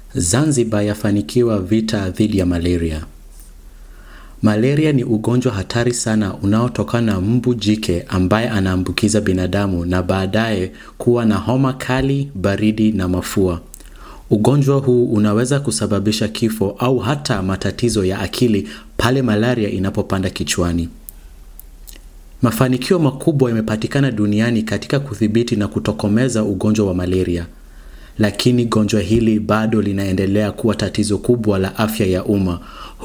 Zanzibar yafanikiwa vita dhidi ya malaria. Malaria ni ugonjwa hatari sana unaotokana na mbu jike ambaye anaambukiza binadamu na baadaye kuwa na homa kali, baridi na mafua. Ugonjwa huu unaweza kusababisha kifo au hata matatizo ya akili pale malaria inapopanda kichwani. Mafanikio makubwa yamepatikana duniani katika kudhibiti na kutokomeza ugonjwa wa malaria. Lakini gonjwa hili bado linaendelea kuwa tatizo kubwa la afya ya umma.